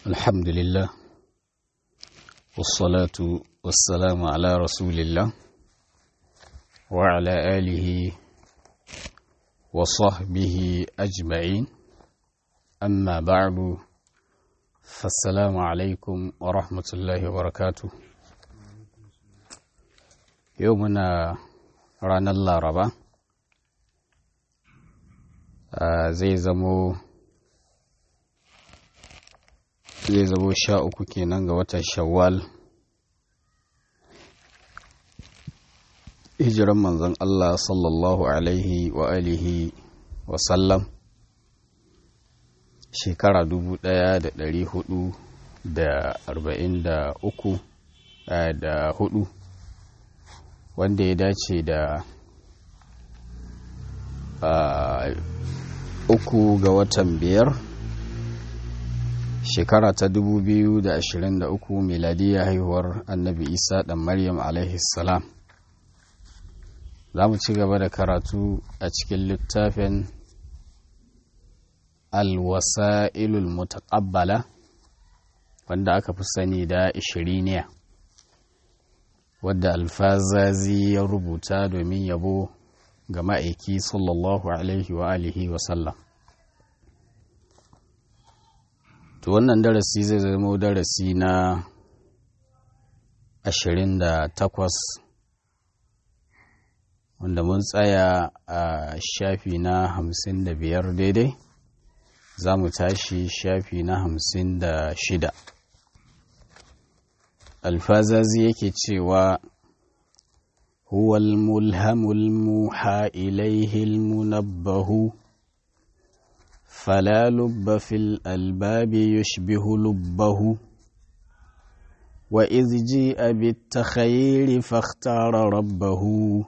الحمد لله والصلاة والسلام على رسول الله وعلى آله وصحبه أجمعين أما بعد فالسلام عليكم ورحمة الله وبركاته يومنا رانا الله ربا zai zamo zai zamo sha uku kenan ga watan shawwal hijiran manzon Allah sallallahu alaihi wa alihi wa sallam shekara dubu ɗaya da ɗari hudu da arba'in da uku da hudu wanda ya dace da uku ga watan biyar shekara ta dubu biyu da ashirin da uku miladiyya haihuwar annabi isa ɗan maryam salam za mu ci gaba da karatu a cikin littafin alwasa'ilul mutaqabbala wanda aka fi sani da ishiriniya wadda alfazazi ya rubuta domin yabo ga ma'aiki sallallahu alaihi wa alihi wa sallam to wannan darasi zai zama darasi na ashirin da takwas wanda mun tsaya a shafi na hamsin da biyar daidai za mu tashi shafi na hamsin da shida alfazazi yake cewa هو الملهم الموحى إليه المنبه فلا لب في الألباب يشبه لبه وإذ جيء بالتخيل فاختار ربه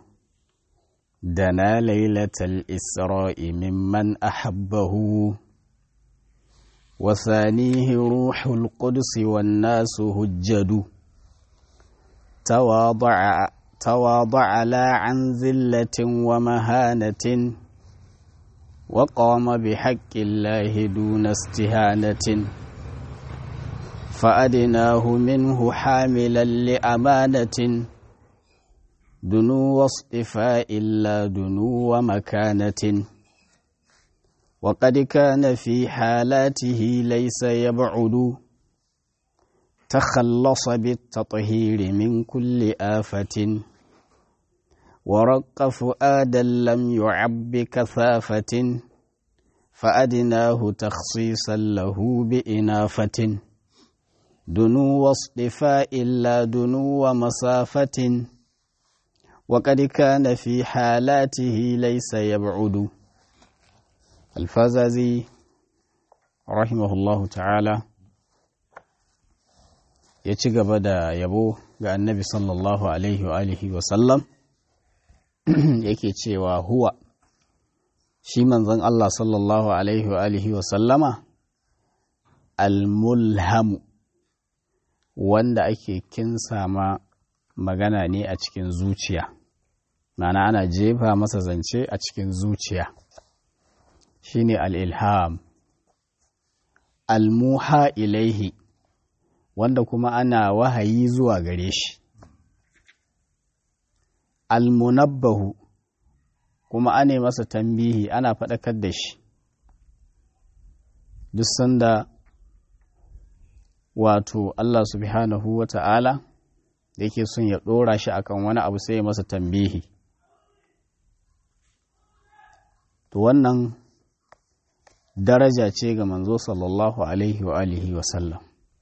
دنا ليلة الإسراء ممن أحبه وثانيه روح القدس والناس هجد تواضع تواضع لا عن ذلة ومهانة وقام بحق الله دون استهانة فأدناه منه حاملا لأمانة دنو واصطفاء لا دنو ومكانة وقد كان في حالاته ليس يبعد تخلص بالتطهير من كل آفة ورق فؤادا لم يعب بكثافة فأدناه تخصيصا له بإنافة دنو واصطفاء لا دنو ومسافة وقد كان في حالاته ليس يبعد الفازازي رحمه الله تعالى ya ci gaba da yabo ga annabi sallallahu alaihi wa alihi wa sallam yake cewa huwa shi manzon Allah sallallahu alaihi wa alihi wa sallama almulhamu wanda ake kinsa ma magana ne a cikin zuciya mana ana jefa masa zance a cikin zuciya shine al-ilham almuha ilaihi wanda kuma ana wahayi zuwa gare shi almunabbahu kuma ane masa tambihi ana faɗakar da shi duk sanda wato Allah subhanahu wa ta'ala da yake son ya ɗora shi akan wani abu sai ya masa tambihi to wannan daraja ce ga manzo sallallahu alaihi wa alihi wa sallam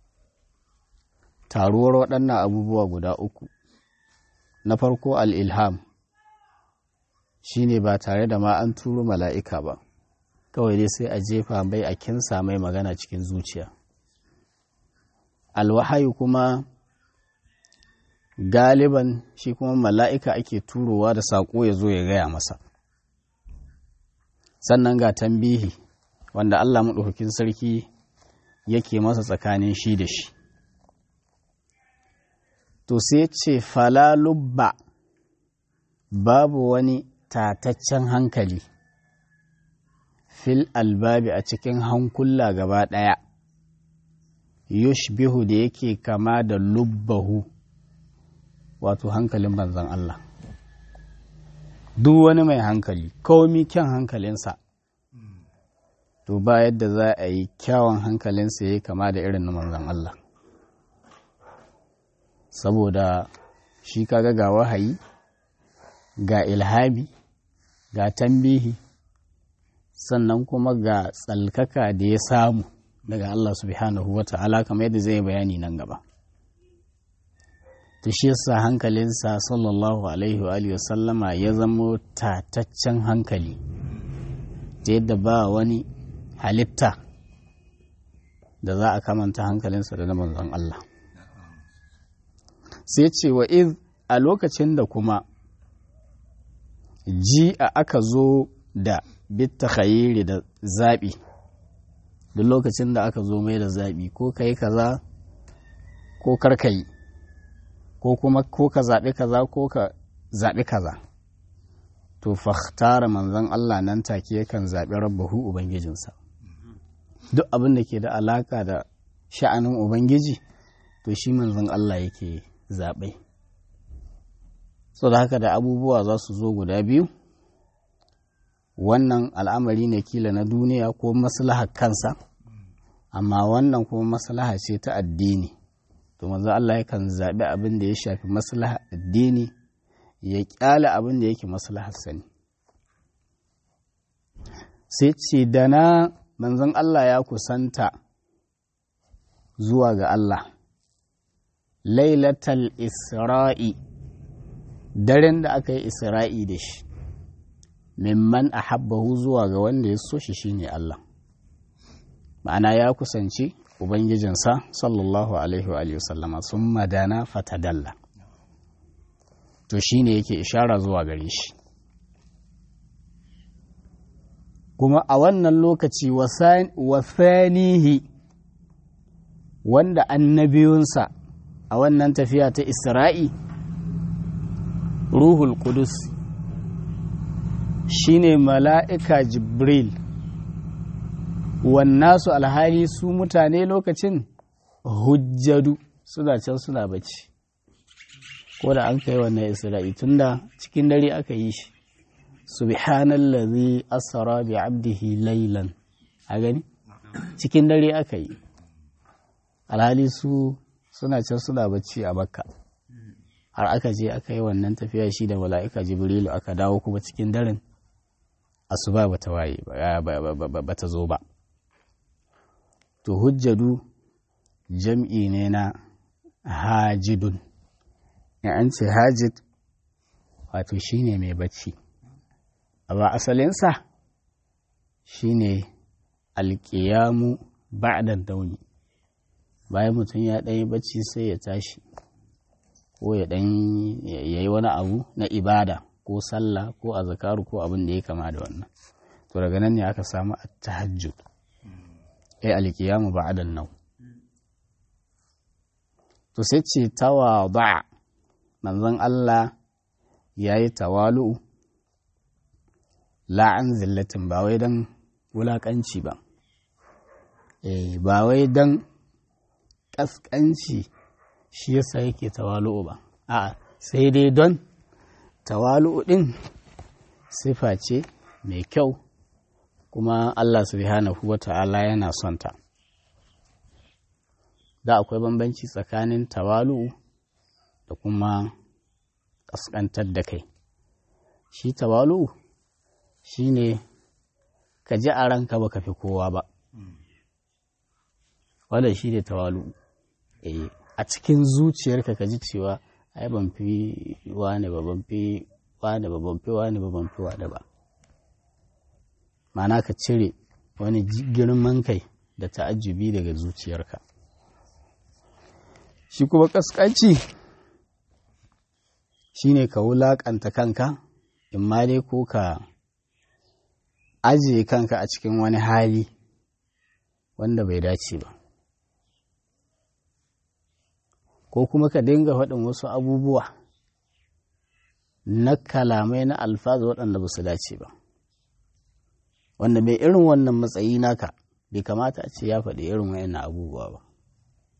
taruwar waɗannan abubuwa guda uku na farko al'ilham shi ne ba tare da ma an turo mala'ika ba kawai dai sai a jefa mai a kinsa mai magana cikin zuciya alwahayu kuma galiban shi kuma mala'ika ake turowa da saƙo ya zo ya gaya masa sannan ga tambihi wanda Allah maɗaukakin sarki yake masa tsakanin shi da shi to sai ce falalubba babu wani tataccen hankali fil albabi a cikin hankula gaba ɗaya yushbihu da yake kama da lubbahu wato hankalin manzon Allah duk wani mai hankali komi kyan hankalinsa to ba yadda za a yi kyawun hankalinsa ya kama da irin na manzon Allah saboda shi kaga ga wahayi ga ilhami ga tambihi sannan kuma ga tsalkaka da ya samu daga Allah subhanahu wa ta'ala kamar yadda zai bayani nan gaba ta shi yasa hankalinsa sallallahu alaihi wa sallama ya zamo tataccen hankali ta yadda ba wani halitta da za a kamanta hankalinsa da na manzon Allah sai ce wa iz a lokacin da kuma ji a aka zo da bitta khayiri da zaɓi duk lokacin da aka zo mai da zaɓi ko ka yi kaza ko kar ka yi ko kuma ko ka zaɓi kaza ko ka zaɓi kaza to fahtara manzon Allah nan take yakan zaɓi rabbahu ubangijinsa duk abin da ke da alaka da sha'anin ubangiji to shi manzon Allah yake zaɓe so da haka da abubuwa za su zo guda biyu wannan al'amari ne kila na duniya ko maslahar kansa amma wannan kuma maslaha ce ta addini to manzo Allah yakan zaɓi abin da ya shafi maslaha addini ya ƙyale abin da yake maslahar sani sai ce da na manzon Allah ya kusanta zuwa ga Allah lailatal isra'i daren da aka yi isra'i da shi mimman a habbahu zuwa ga wanda ya so shi shine Allah ma'ana ya kusanci ubangijinsa sallallahu alaihi wa sallama sun madana fatadalla to shine yake ishara zuwa gare shi kuma a wannan lokaci wasanihi wanda annabiyunsa a wannan tafiya ta isra'i ruhul kudus shine mala'ika jibril wannasu alhali su mutane lokacin hujjadu suna can suna bacci ko da an kai wannan isra'i tunda cikin dare aka yi shi subhanallazi asra bi abdihi laylan a gani cikin dare aka yi alhali su suna can suna bacci a makka har aka je aka yi wannan tafiya shi da mala'ika jibrilu aka dawo kuma cikin daren asuba bata waye bata zo ba to hujjadu jam'i ne na hajidun in an ce hajid wato shine mai bacci amma asalinsa shine alƙiyamu ba'dan dauni bayan mutum ya ɗanyi bacci sai ya tashi ko ya ɗan ya yi wani abu na ibada ko sallah ko azakaru ko abin da ya kama da wannan to daga nan ne aka samu at-tahajjud ai alkiyamu ba'dan nau to sai ce tawada manzon Allah yayi tawalu la an zillatin ba wai dan wulakanci ba eh ba wai dan kaskanci shi yasa yake tawalu ba a'a sai dai don tawalu din sifa ce mai kyau kuma Allah subhanahu wa ta'ala yana son ta. Da akwai bambanci tsakanin tawalu da kuma ƙasƙantar da kai. Shi tawalu shi ne ka ji a ranka ba ka fi kowa ba. Wadda shi ne tawalu. A cikin zuciyarka ka ji cewa, ai ban fi wane ba, ban fi wane ba, ban fi wane ba, ban fi wane ba. Ma'ana ka cire wani girman kai da ta'ajjubi daga zuciyarka shi kuma ƙasƙanci shi ne ka wulaƙanta kanka in ma dai ko ka ajiye kanka a cikin wani hali wanda bai dace ba ko kuma ka dinga faɗin wasu abubuwa na kalamai na alfazu waɗanda ba su dace ba wanda mai irin wannan matsayi naka bai kamata a ce ya faɗi irin wayannan abubuwa ba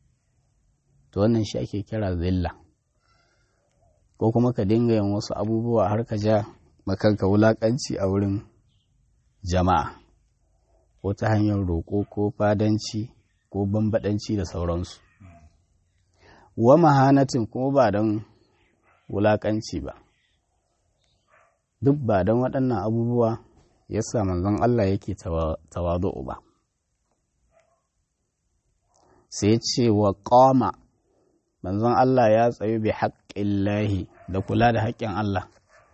to wannan shi ake kira zilla ko kuma ka dinga yin wasu abubuwa har ka ja makanka wulaƙanci a wurin jama'a ko ta hanyar roƙo ko fadanci ko bambaɗanci da sauransu wa mahanatin kuma ba don wulaƙanci ba duk ba don waɗannan abubuwa ya sa manzon Allah yake tawadu'u ba sai ce wa ƙama manzon Allah ya tsayu bi haƙƙin lahi da kula da haƙƙin Allah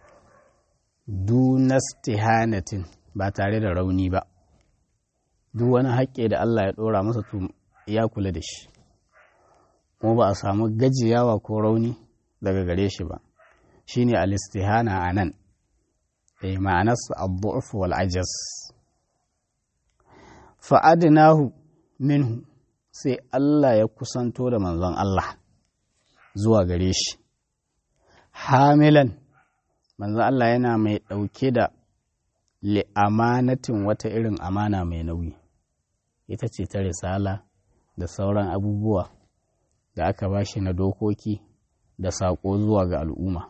dunastihanatin ba tare da rauni ba duk wani haƙƙi da Allah ya ɗora masa to ya kula da shi kuma ba a samu gajiyawa ko rauni daga gare shi ba shine alistihana a nan e ma'anarsa abu'uf wal ajas fa'adnahu minhu sai Allah ya kusanto da manzon Allah zuwa gare shi hamilan manzon Allah yana mai ɗauke da li'amanatin wata irin amana mai nauyi ita ce ta risala da sauran abubuwa da aka ba shi na dokoki da saƙo zuwa ga al'umma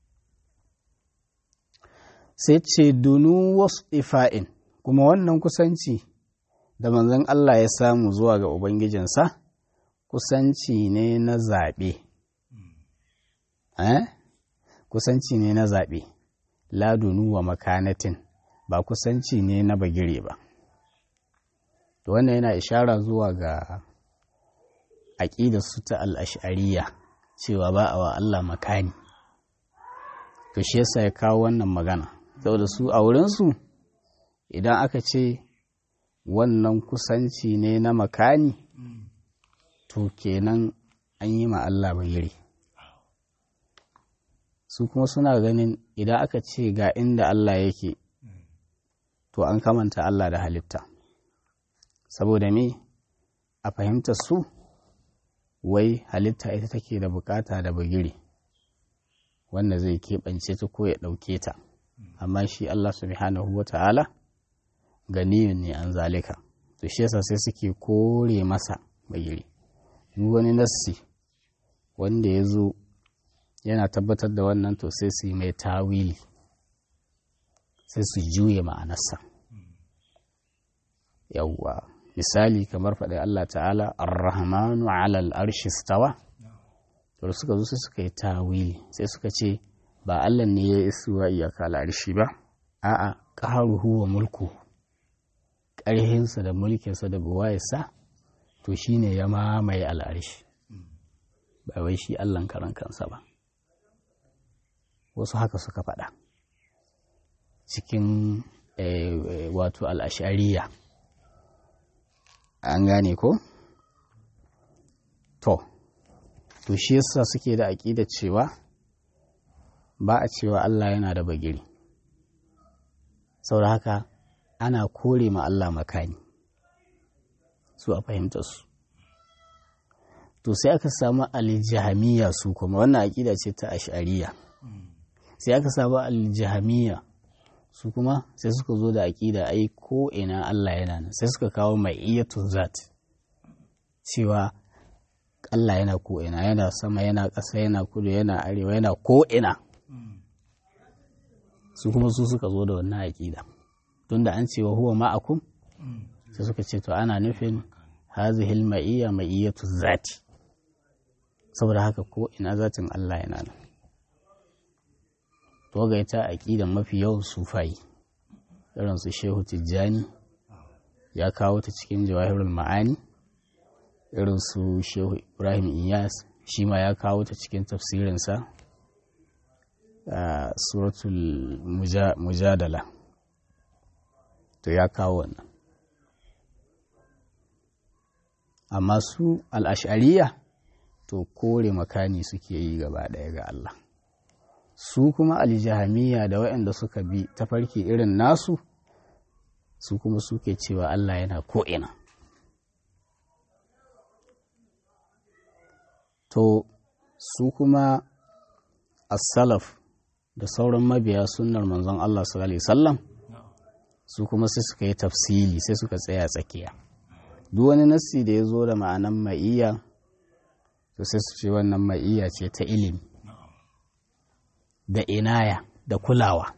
sai ce dunu wasu ifa'in kuma wannan kusanci da manzon Allah ya samu zuwa ga Ubangijinsa kusanci ne na zaɓe. Eh? Kusanci ne na zaɓe, ladunu wa makanatin ba kusanci ne na bagire ba. To wannan yana ishara zuwa ga aƙidar su ta al'ashariya cewa ba a wa Allah makani. To shi yasa ya kawo wannan magana, saboda su a wurinsu idan aka ce wannan kusanci ne na makani to kenan an yi ma Allah bayiri su kuma suna ganin idan aka ce ga inda Allah yake to an kamanta Allah da halitta saboda me a fahimta su wai halitta ita take da bukata da bagiri wanda zai keɓance ta ko ya ɗauke ta amma shi Allah subhanahu wa ta'ala ganiyun ne an zalika to shi yasa sai suke kore masa bagiri duk wani nassi wanda ya zo yana tabbatar da wannan to sai su yi mai tawili sai su juye ma'anarsa yawwa misali kamar faɗi Allah ta'ala ar-rahmanu alal arshi stawa to suka zo sai suka yi tawili sai suka ce ba Allah ne ya isuwa iyaka al'arshi ba a'a qaharuhu wa mulku ƙarhinsa da mulkinsa da buwayarsa to shine ya mamaye al'arshi ba wai shi Allahn karan kansa ba wasu haka suka faɗa cikin wato al'ashariya an gane ko? to to shi yasa suke da aƙida cewa ba a cewa Allah yana da bagiri saboda haka ana kore ma Allah makani su a fahimta su to sai aka samu aljihamiya su kuma wannan aƙida ce ta ashariya sai aka samu aljihamiya su kuma sai suka zo da aƙida ai ko ina Allah yana nan sai suka kawo mai iyatun zat cewa Allah yana ko ina yana sama yana ƙasa yana kudu yana arewa yana ko ina su kuma su suka zo da wannan aƙida tunda an ce wa huwa ma'akum sai suka ce to ana nufin hazihil ma'iyya ma'iyyatu zati saboda haka ko ina zatin Allah yana nan to ga ita aqidan mafi yawan sufai irin su Shehu Tijjani ya kawo ta cikin Jawahirul Ma'ani irin su Shehu Ibrahim Iyas shi ma ya kawo ta cikin tafsirinsa a suratul mujadala to ya kawo wannan amma su al'ashariya to kore makani suke yi gaba ɗaya ga Allah su kuma aljihamiya da waɗanda suka bi tafarki irin nasu su kuma suke cewa Allah yana ko'ina to su kuma as-salaf da sauran mabiya sunnar manzon Allah sallallahu alaihi wasallam su kuma sai suka yi tafsili sai suka tsaya tsakiya duk wani nassi da ya zo da ma'anan ma'iyya to sai su ce wannan ma'iyya ce ta ilimi da inaya da kulawa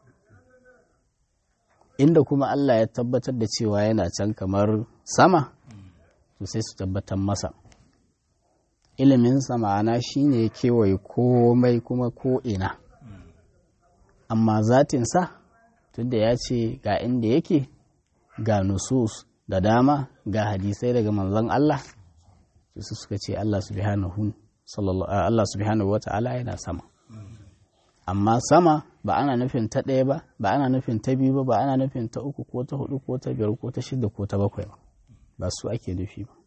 inda kuma Allah ya tabbatar da cewa yana can kamar sama to sai su tabbatar masa iliminsa ma'ana shine ya kewaye komai kuma ko'ina amma zatinsa tunda ya ce ga inda yake ga nusus da dama ga hadisai daga manzon Allah su suka ce Allah subhanahu Allah subhanahu wa ta'ala yana sama amma sama ba ana nufin ta ɗaya ba ba ana nufin ta biyu ba ba ana nufin ta uku ko ta hudu ko ta biyar ko ta shida ko ta bakwai ba ba su ake nufi ba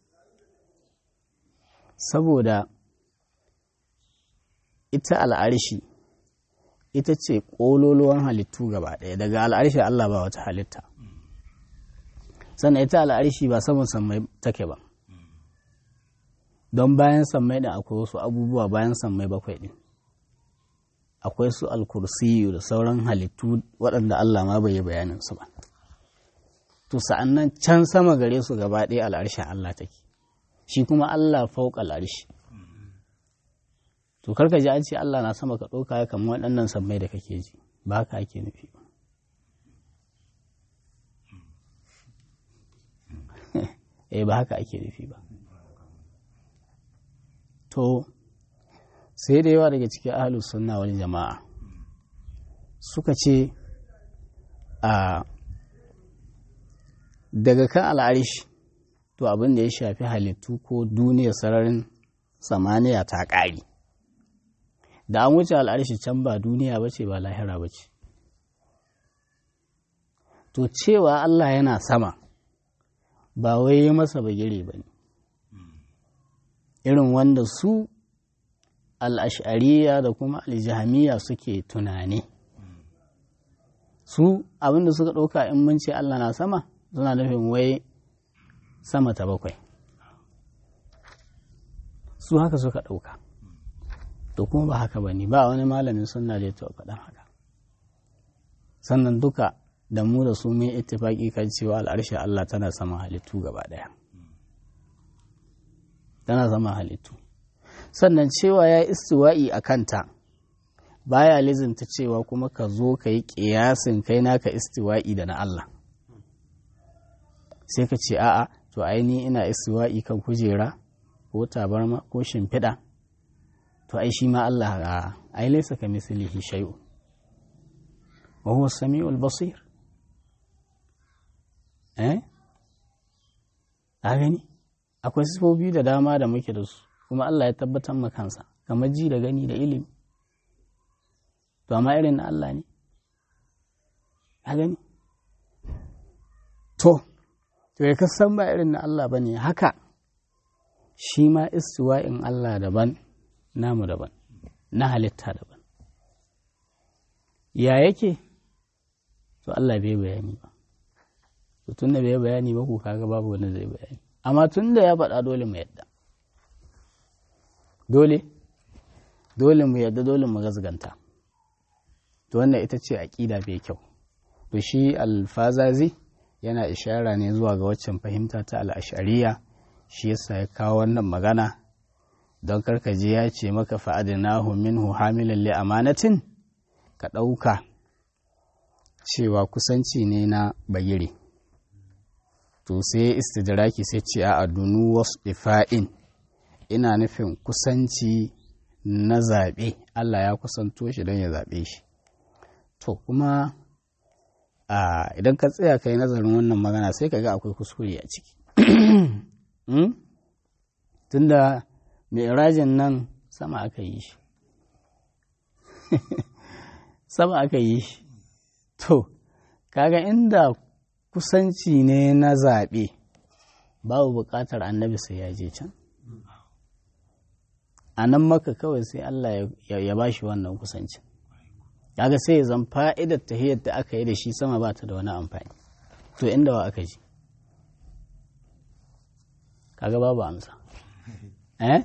saboda ita al'arshi ita ce ƙololuwan halittu gaba ɗaya daga al'arshi Allah ba wata halitta sannan ita al'arshi ba saman sammai take ba don bayan sammai ɗin akwai wasu abubuwa bayan sammai bakwai ɗin akwai su alkursiyu da sauran halittu waɗanda Allah ma bai yi bayanin su ba to sa'an nan can sama gare su gaba ɗaya al'arshin Allah take shi kuma Allah fauƙa al'arshi to karka ji an ce Allah na sama ka ɗauka ya kamar waɗannan sammai da kake ji ba haka ake nufi ba eh ba haka ake nufi ba to sai da yawa daga cikin ahalus sunna wal jama'a suka ce a daga kan al'arish to abin da ya shafi halittu ko duniyar sararin samaniya ta ƙari da an wuce al'arishi can ba duniya ba ce ba lahira ba ce to cewa Allah yana sama ba wai yi masa bagire ba ne irin wanda su al'ashariya da kuma aljihamiya suke tunani su abinda suka ɗauka in mun ce Allah na sama suna nufin wai sama ta bakwai su haka suka ɗauka to kuma ba haka ba ne ba wani malamin suna da ya faɗan haka sannan duka da mu da su mun ittifaki kan cewa al'arshe Allah tana sama halittu gaba ɗaya tana sama halittu sannan cewa ya istiwa'i a kanta baya lizinta cewa kuma ka zo ka yi ƙiyasin kai naka istiwa'i da na Allah sai ka ce a'a to aini ina istiwa'i kan kujera ko tabarma ko shimfiɗa to ai shi ma Allah a ai laisa ka mislihi shay'un wa huwa samiul basir eh a gani akwai sifofi da dama da muke da su kuma Allah ya tabbatar ma kansa kamar ji da gani da ilimi to amma irin na Allah ne a gani to to ya kasan ba irin na Allah ba ne haka shi ma istiwa'in Allah daban namu daban na halitta daban ya yake to Allah bai bayani ba to tun da bai bayani ba ku kaga babu wani zai bayani amma tun da ya faɗa dole mu yadda dole dole mu yadda dole mu gazganta to wannan ita ce aƙida mai kyau to shi alfazazi yana ishara ne zuwa ga waccan fahimta ta al'ashariya shi yasa ya kawo wannan magana don karkaje ya ce maka fa'adinahu minhu hamilan li amanatin ka ɗauka cewa kusanci ne na bagire to sai istidraki sai ce a adunu wasu ifa'in ina nufin kusanci na zaɓe Allah ya kusanto shi don ya zaɓe shi to kuma idan ka tsaya ka yi nazarin wannan magana sai ka ga akwai kuskure a ciki tunda mai rajin nan sama aka yi shi sama aka yi shi to kaga inda kusanci ne na zaɓe babu buƙatar annabi sai ya je can a nan maka kawai sai Allah ya ba shi wannan kusancin kaga sai ya zan fa'idar tahiyar da aka yi da shi sama ba ta da wani amfani to inda wa aka ji kaga babu amsa eh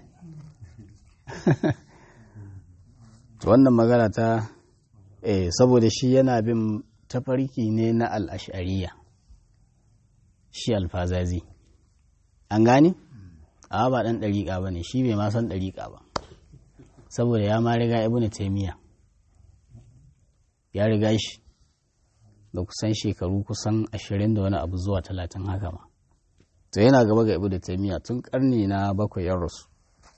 to wannan magana ta eh saboda shi yana bin tafarki ne na al'ashariya shi alfazazi an gani a ba ɗan ɗariƙa ba ne shi bai ma san ɗariƙa ba saboda ya ma riga ibn taimiyya ya riga shi da kusan shekaru kusan ashirin da wani abu zuwa talatin haka ma to yana gaba ga ibn taimiyya tun karni na bakwai yan rasu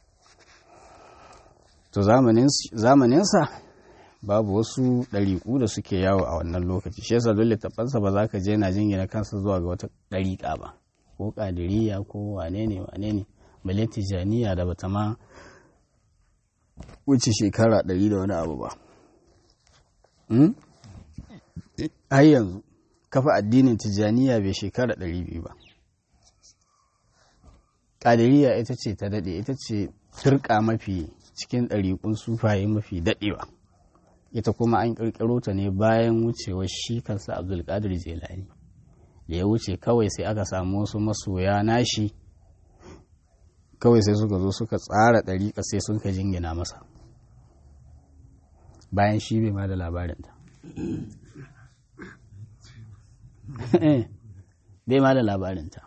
to zamaninsa babu wasu ɗariƙu da suke yawo a wannan lokaci shi yasa dole taɓansa ba za ka je na jingina kansa zuwa ga wata ɗariƙa ba ko ƙadiriya ko wane ne wane ne bale tijaniya da bata ma wuce shekara ɗari da wani abu ba har yanzu kafa addinin tijaniya bai shekara ɗari biyu ba ƙadiriya ita ce ta daɗe ita ce turka mafi cikin ɗariƙun sufaye mafi daɗewa ita kuma an ƙirƙiro ta ne bayan wucewar shi kansa abdulkadir jelani da ya wuce kawai sai aka samu wasu masoya nashi kawai sai suka zo suka tsara ɗariƙa sai sun ka jingina masa bayan shi bai ma da labarinta bai ma da labarinta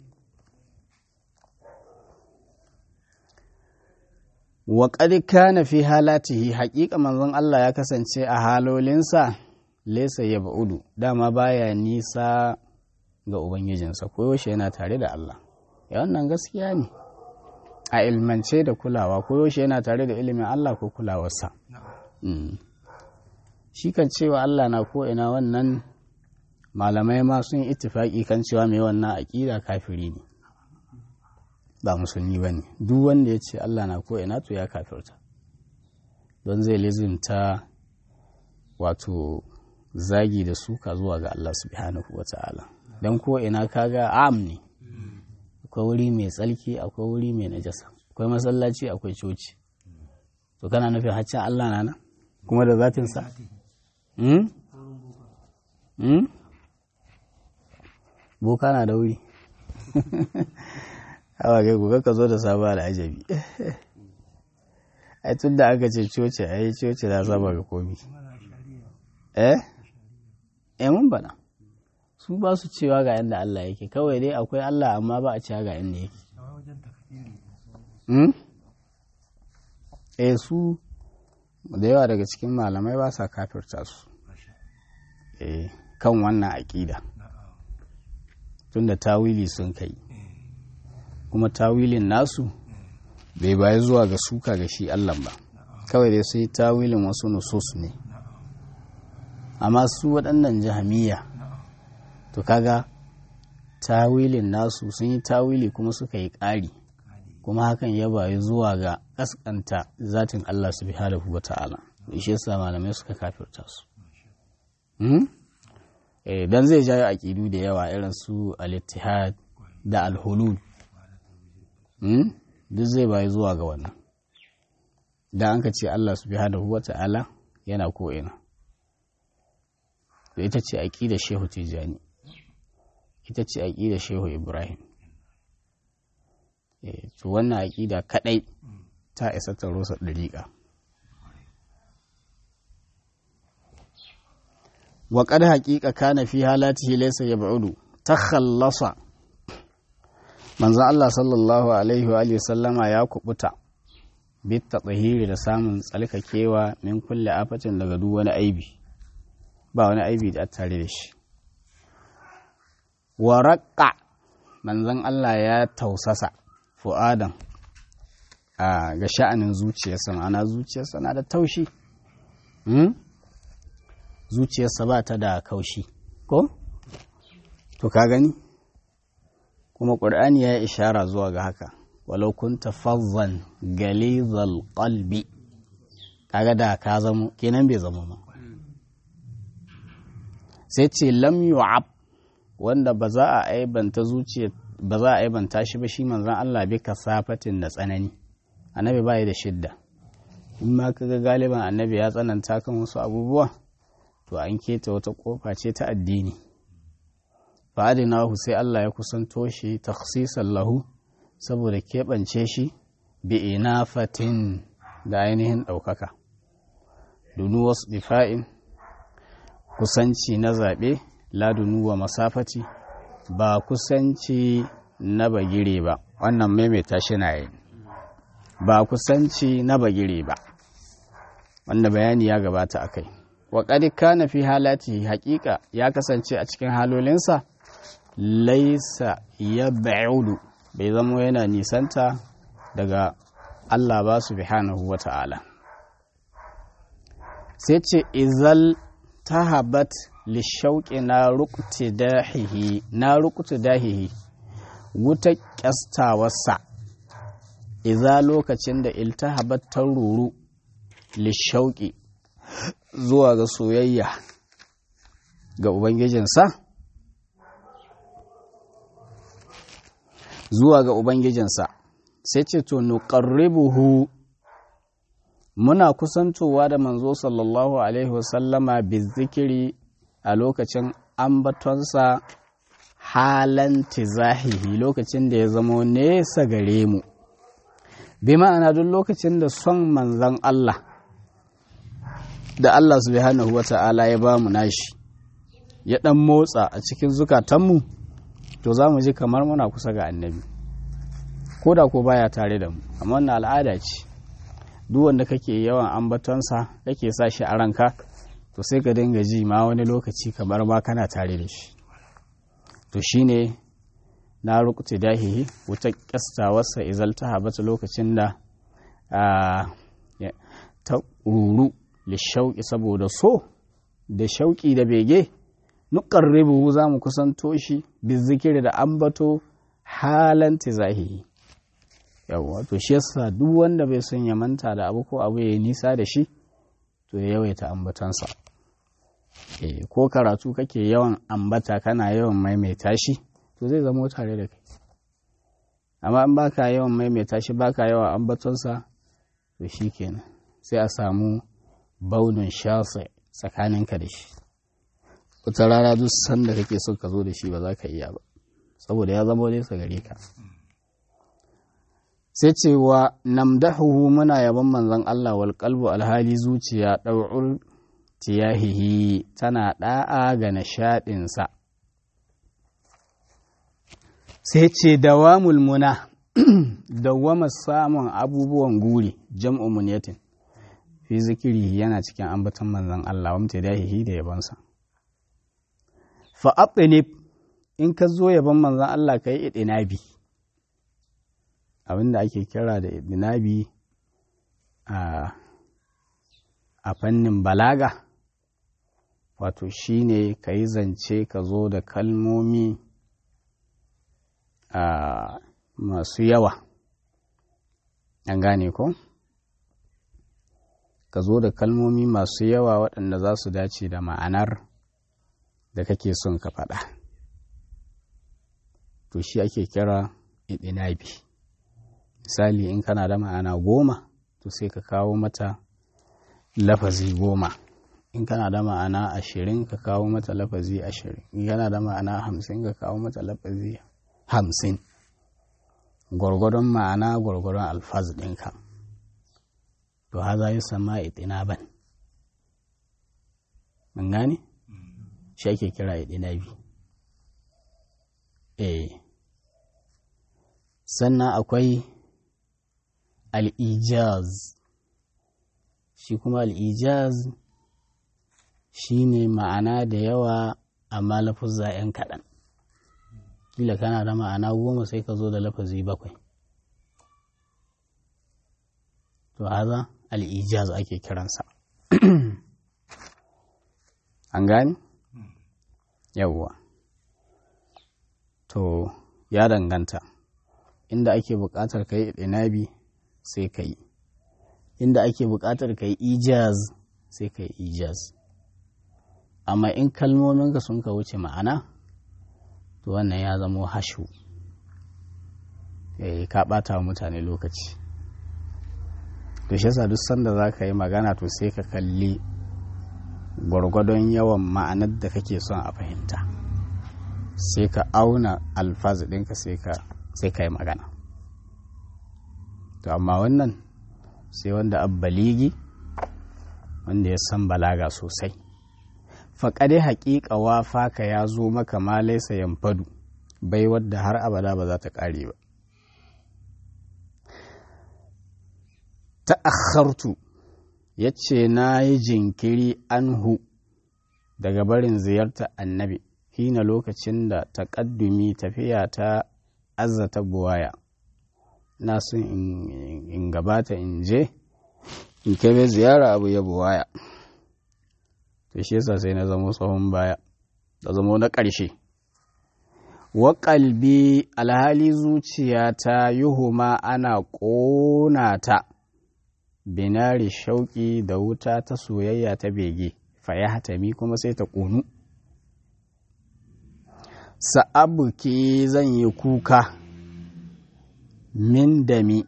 wa kana fi halatihi haƙiƙa manzon Allah ya kasance a halolinsa lesa ya ba'udu dama baya nisa ga Ubangijinsa koyaushe yana tare da Allah ya wannan gaskiya ne a ilmance da kulawa koyaushe yana tare da ilimin Allah ko kulawarsa shi kan cewa Allah na ko'ina wannan malamai ma sun ittifaki kan cewa mai wannan aƙida kafiri ne ba musulmi ba ne duk wanda ya ce Allah na ko'ina to ya kafirta don zai lizinta wato zagi da suka zuwa ga Allah subhanahu wa ta'ala don ko'ina kaga am ne akwai wuri mai tsalki akwai wuri mai najasa akwai masallaci akwai coci to kana nufin haccin Allah na nan kuma da zatinsa boka na da wuri hawa kai ku ka zo da sabon al'ajabi ai tun da aka ce coci a yi coci na saba ga komi eh eh mun bana su ba su cewa ga yadda Allah yake kawai dai akwai Allah amma ba a cewa ga yadda yake eh su da yawa daga cikin malamai ba sa kafirta su eh kan wannan aƙida tunda tawili sun kai kuma tawilin nasu bai bayi zuwa ga suka ga shi Allah ba kawai dai sai tawilin wasu nusus ne amma su waɗannan jahamiya to kaga tawilin nasu sun yi tawili kuma suka yi ƙari kuma hakan ya bayi zuwa ga ƙasƙanta zatin Allah subhanahu wa ta'ala shi yasa malamai suka kafirta su dan zai jayo aƙidu da yawa irin su al-ittihad da al-hulul duk zai bayi zuwa ga wannan da an ka ce Allah subhanahu wa ta'ala yana ko'ina to ita ce aƙidar shehu tijjani ita ce aƙidar shehu ibrahim to wannan aƙida kaɗai ta isa ta rusa ɗariƙa wa qad haqiqa kana fi halatihi laysa yab'udu takhallasa manzo Allah sallallahu alaihi wa alihi sallama ya kubuta bit tatahiri da samun tsalkakewa min kulle afatin daga duk wani aibi ba wani aibi da tare da shi wa raqqa manzon Allah ya tausasa fu'adan a ga sha'anin zuciyarsa ma'ana zuciyarsa na da taushi zuciyarsa ba ta da kaushi ko to ka gani kuma ƙur'ani ya yi ishara zuwa ga haka walau kunta fazzan galizal qalbi kaga da ka zamo kenan bai zama ma sai ce lam yu'ab wanda ba za a aibanta zuciya ba za a aibanta shi ba shi manzon Allah bi kasafatin da tsanani annabi bai da shidda in ma kaga galiban annabi ya tsananta kan wasu abubuwa to an keta wata kofa ce ta addini fa'adinahu sai Allah ya kusanto shi takhsisan lahu saboda keɓance shi bi inafatin da ainihin ɗaukaka dunu wasu difa'in kusanci na zaɓe ladunu wa masafati ba kusanci na bagire ba wannan maimaita shi na yi ba kusanci na bagire ba wanda bayani ya gabata a kai wa kana fi halati haƙiƙa ya kasance a cikin halolinsa laisa ya ba'udu bai zama yana nisanta daga Allah ba su bihanahu wa ta'ala sai ce izal tahabat lishauƙi na rukuti dahihi na rukuti dahihi wuta ƙyastawarsa iza lokacin da iltahabat ta ruru lishauƙi zuwa ga soyayya ga Ubangijinsa zuwa ga Ubangijinsa sai ce to nuqarribuhu muna kusantowa da manzo sallallahu alaihi wasallama bizikiri a lokacin ambatonsa halan tizahihi lokacin da ya zamo nesa gare mu bi ma'ana duk lokacin da son manzan Allah da Allah subhanahu wa ta'ala ya ba mu nashi ya ɗan motsa a cikin zukatanmu to za mu ji kamar muna kusa ga annabi ko da ko baya tare da mu amma wannan al'ada ce duk wanda kake yawan ambatonsa kake sa shi a ranka to sai ka dinga ji ma wani lokaci kamar ma kana tare da shi to shine na rukuta dahihi wuta kyastawarsa izal ta habata lokacin da ta ruru lishauki saboda so da shauki da bege nuqarribu za mu kusanto shi bizikiri da ambato halan tizahihi yawwa to shi yasa duk wanda bai son ya manta da abu ko abu ya nisa da shi to ya yawaita ambatansa eh ko karatu kake yawan ambata kana yawan maimaita shi to zai zama tare da kai amma in baka yawan maimaita shi baka yawan ambatonsa to shikenan sai a samu baunin shasa tsakaninka da shi wata rana duk sanda kake so ka zo da shi ba za ka iya ba saboda ya zama nesa gare ka sai cewa namdahu muna yaban manzon Allah wal qalbu alhali zuciya ɗau'ur tiyahihi tana ɗa'a ga nishaɗinsa sai ce dawamul muna dawama samun abubuwan guri jam'u munyatin fi zikiri yana cikin ambaton manzon Allah wa mutadahihi da yabansa fa in ka zo yaban manzon Allah kai idinabi abin da ake kira da idinabi a fannin balaga wato shine ka yi zance ka zo da kalmomi masu yawa an gane ko ka zo da kalmomi masu yawa waɗanda za su dace da ma'anar da kake son ka faɗa to shi ake kira idinabi misali in kana da ma'ana goma to sai ka kawo mata lafazi goma in kana da ma'ana ashirin ka kawo mata lafazi ashirin in kana da ma'ana hamsin ka kawo mata lafazi hamsin gwargwadon ma'ana gwargwadon alfaz ɗinka to haza yi sama itinaban mun gane shi ake kira itinabi eh sannan akwai al'ijaz shi kuma al'ijaz shi ne ma'ana da yawa amma lafuzza ‘yan kaɗan kila kana da ma'ana goma sai ka zo da lafazi bakwai to haza al'ijaz ake kiransa an gani yawwa to ya danganta inda ake buƙatar ka yi ɗinabi sai ka yi inda ake buƙatar ka yi ijaz sai ka yi ijaz amma in kalmominka sun ka wuce ma'ana to wannan ya zamo hashu eh ka ɓata wa mutane lokaci to shi yasa duk sanda za ka yi magana to sai ka kalli gwargwadon yawan ma'anar da kake son a fahimta sai ka auna alfaz ɗinka sai ka yi magana to amma wannan sai wanda abbaligi wanda ya san balaga sosai faƙaɗe haƙiƙa wafa ka ya zo maka ma laisa yamfadu bai wadda har abada ba za ta ƙare ba ta'akhartu ya ce na yi jinkiri anhu daga barin ziyartar annabi hina lokacin da taƙaddumi tafiya ta azzata buwaya na sun in gabata in je in kai ziyara abu ya buwaya to shi yasa sai na zamo tsohon baya da zamo na ƙarshe wa ƙalbi alhali zuciyata yuhuma ana ƙona ta binari shauƙi da wuta ta soyayya ta bege faya hatami kuma sai ta ƙonu sa'abuki zan yi kuka min dami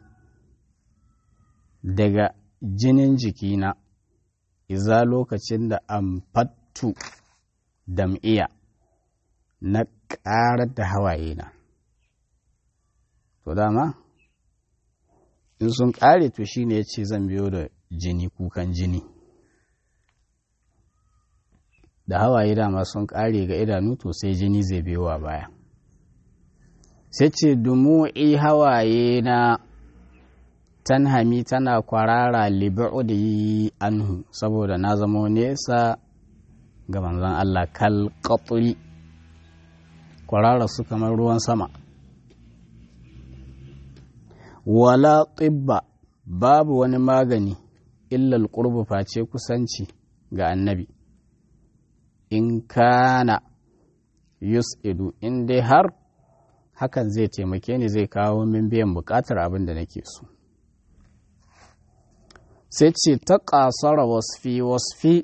daga jinin jikina iza lokacin da amfattu dam'iya na ƙarar da hawaye na to dama in sun ƙare to shine ya ce zan biyo da jini kukan jini da hawaye dama sun ƙare ga idanu to sai jini zai biyowa baya sai ce dumu'i hawaye na tanhami tana kwarara libu'udi anhu saboda na zamo nesa ga manzon Allah kal qatri kwarara su kamar ruwan sama wala tibba babu wani magani illal qurbu face kusanci ga annabi in kana yus'idu in dai har hakan zai taimake ni zai kawo min biyan bukatar abin da nake so sai ce ta ƙasara wasfi wasfi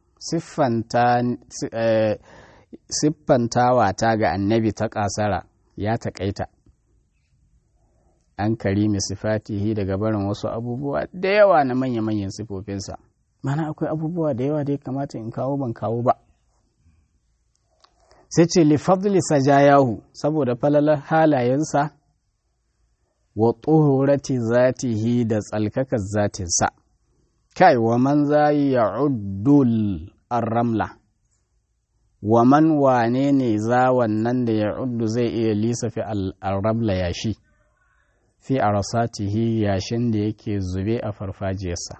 siffantawa ta ga annabi ta ƙasara ya taƙaita an karimi sifatihi daga barin wasu abubuwa da yawa na manya-manyan sifofinsa mana akwai abubuwa da yawa da ya kamata in kawo ban kawo ba sai ce lifadli sajayahu saboda falalar halayensa wa tsohorati zatihi da tsalkakar zatinsa kai wa man zayi ya uddul ramla wa man wane ne za wannan da ya uddu zai iya lisafi al-ramla yashi fi arasatihi yashin da yake zube a farfajiyarsa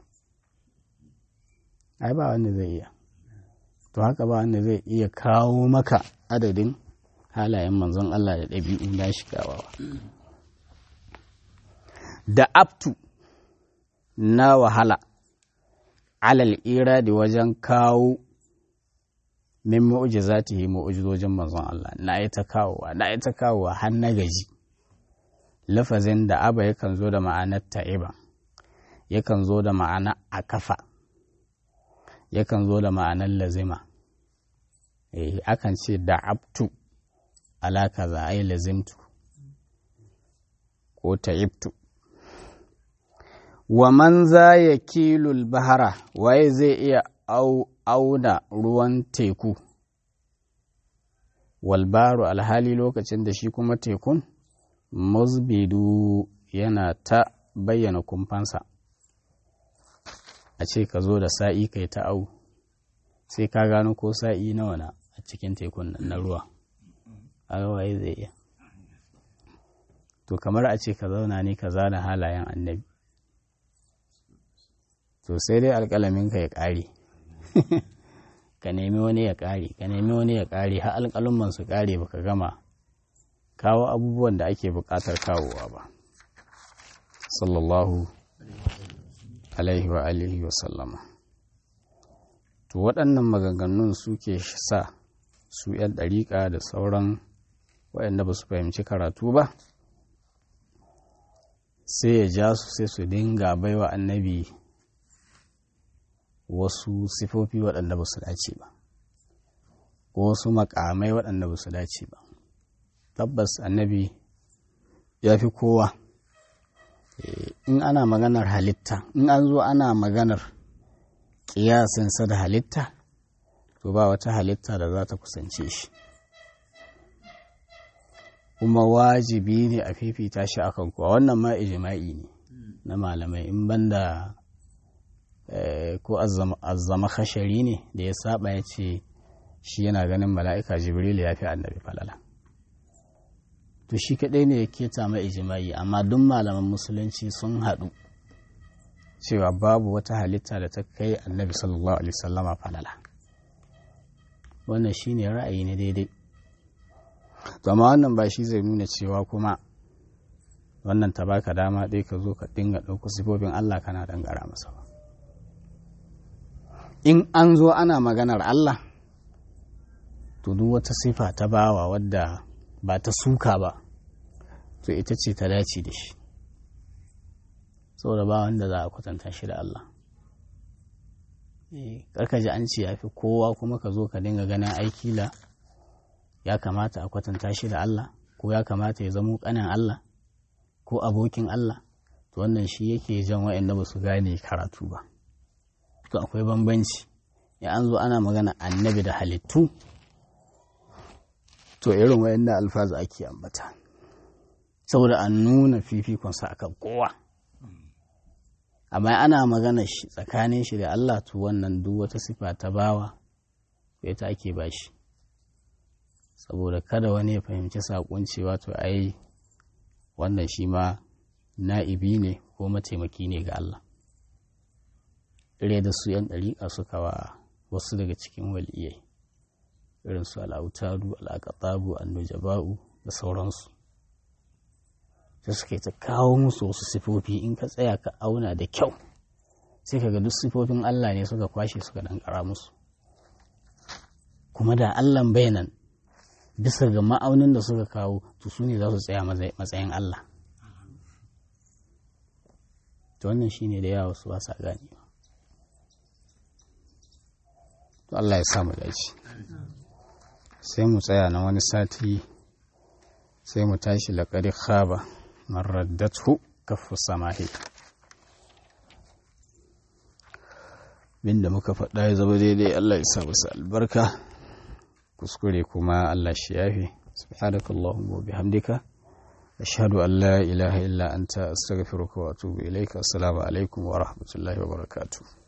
ai ba wanda zai iya to haka ba wanda zai iya kawo maka adadin halayen manzon Allah da ɗabi'u na shigawa da aptu na wahala alal iradi wajen kawo min mu'jizatihi mu'jizojin manzon Allah na yi ta kawowa na yi ta kawowa har na gaji lafazin da aba yakan zo da ma'anar ta'iba yakan zo da ma'ana a kafa yakan zo da ma'anar lazima eh akan ce da abtu ala kaza ai lazimtu ko ta'ibtu wa man za ya kilul bahara waye zai iya auna ruwan teku walbaru alhali lokacin da shi kuma tekun musbidu yana ta bayyana kumfansa a ce ka zo da sa'i kai ta au sai ka gano ko sa'i nawa na a cikin tekun nan na ruwa a waye zai iya to kamar a ce ka zauna ne ka zana halayen annabi to sai dai alƙalamin ka ya ƙare ka nemi wani ya ƙare ka nemi wani ya ƙare har alƙalumman su ƙare baka gama kawo abubuwan da ake buƙatar kawowa ba sallallahu alaihi wa alihi wa sallama to waɗannan maganganun suke sa su 'yan ɗariƙa da sauran waɗanda ba su fahimci karatu ba sai ya ja su sai su dinga baiwa annabi wasu sifofi waɗanda ba su dace ba ko wasu makamai waɗanda ba su dace ba tabbas annabi ya fi kowa in ana maganar halitta in an zo ana maganar ƙiyasinsa da halitta to ba wata halitta da za ta kusance shi kuma wajibi ne a fifita shi akan kowa wannan ma ijima'i ne na malamai in banda ko azzama khashari ne da ya saba ya ce shi yana ganin mala'ika jibril ya fi annabi falala to shi kaɗai ne ya keta mai ijimai amma duk malaman musulunci sun haɗu cewa babu wata halitta da ta kai annabi sallallahu alaihi wasallama falala wannan shine ra'ayi ne daidai to amma wannan ba shi zai nuna cewa kuma wannan ta baka dama ɗaya ka zo ka dinga ɗauko sifofin Allah kana dangara masa ba in an zo ana maganar Allah to duk wata sifa ta bawa wadda ba ta suka ba to ita ce ta dace da shi saboda ba wanda za a kwatanta shi da Allah karka ji an ce ya fi kowa kuma ka zo ka dinga ganin aikila ya kamata a kwatanta shi da Allah ko ya kamata ya zamo kanin Allah ko abokin Allah to wannan shi yake jan wa'anda ba su gane karatu ba to akwai bambanci ya an zo ana magana annabi da halittu to irin wa'anda alfazu ake ambata saboda an nuna fifikonsa akan kowa amma ana magana shi tsakanin shi da Allah to wannan duk wata sifa ta bawa ita ake bashi saboda kada wani ya fahimci saƙon cewa to ai wannan shi ma na'ibi ne ko mataimaki ne ga Allah ire da su yan ɗariƙa suka wa wasu daga cikin waliyai irin su al'autaru al'aƙatabu annujaba'u da sauransu sai suka ta kawo musu wasu sifofi in ka tsaya ka auna da kyau sai ka ga duk sifofin Allah ne suka kwashe suka ɗankara musu kuma da Allah bayanan bisa ga ma'aunin da suka kawo to su ne za su tsaya matsayin Allah to wannan shine da yawa su wasa gani to Allah ya samu dace sai mu tsaya na wani sati sai mu tashi laƙari khaba marraddatu kafu samahi binda muka faɗa ya zama daidai Allah ya sa musu albarka kuskure kuma Allah shi yafi subhanakallahumma wa bihamdika ashhadu an la ilaha illa anta astaghfiruka wa atubu ilaika assalamu alaikum wa rahmatullahi wa barakatuh